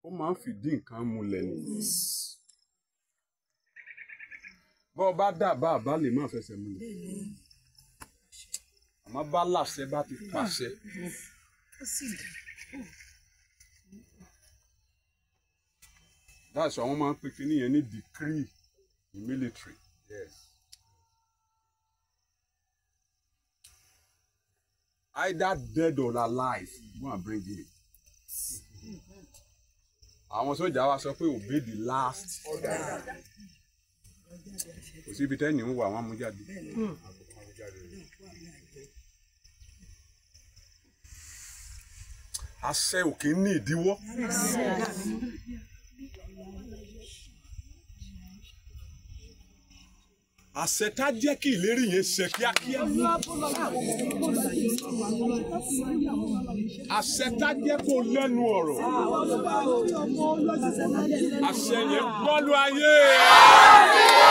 ó máa ń fìdí nǹkan múlẹ̀ ni bọ́ ọ bá dà bá àbá lè má fẹsẹ̀ múlẹ̀ àmọ́ bá làṣẹ bá ti pàṣẹ that's why wọ́n máa ń pè kíní yẹn ní decree in military. Yes. either dead or alive go and bring him. àwọn sójà wa sọ pé obey the last order. kò síbi tẹ́ni ń wà wọ́n mú jáde. àṣẹ òkè ní ìdíwọ́. àṣẹ tá jẹ́ kí ìlérí yẹn ṣe kíákíá. àṣẹ tá jẹ́ kó lẹ́nu ọ̀rọ̀. àṣẹ yẹn gbọ́lú ayé.